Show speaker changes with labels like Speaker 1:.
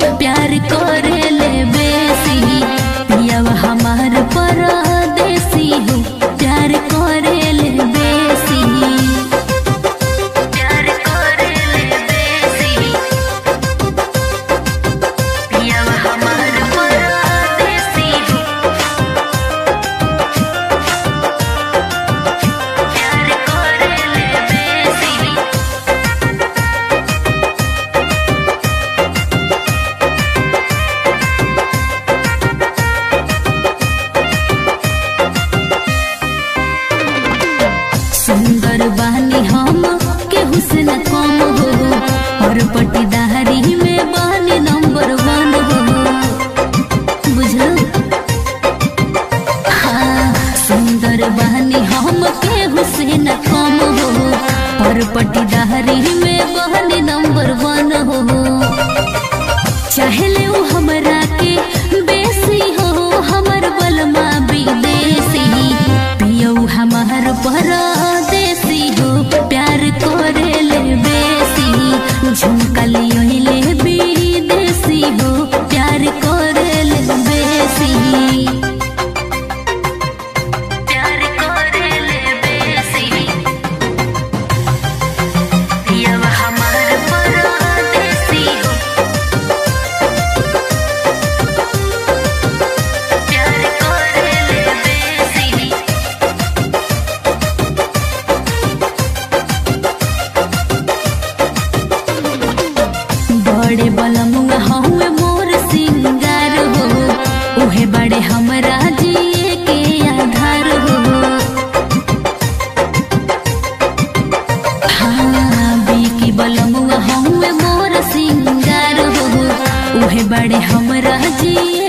Speaker 1: प्यार करे ले बेसी पियावा हमार परदेसी हो प्यार करे ले बेसी प्यार करे ले बेसी पियावा हमार परदेसी हो प्यार करे ले बेसी सुंदर बानी हम के हुस्न कम हो और पटीदारी में बानी नंबर वन हो बुझलो हाँ सुंदर बानी हम के हुस्न कम हो और पटीदारी में बानी नंबर वन हो चाहले उ हमरा के बेसी हो हमर बलमा विदेशी पियौ हमार परदेसी हो प्यार करे ले बेसी झुमकलियोले विदेशी हो प्यार करे ले बेसी प्यार करे ले बेसी पियौ हमार परदेसी हो प्यार करे ले बेसी बड़े बलमुआ हउए मोर सिंगार हो उहे बड़े हमरा जिए के आधार हो हाँ बीकी बलमुआ हउए मोर सिंगार हो उहे बड़े हमरा जिए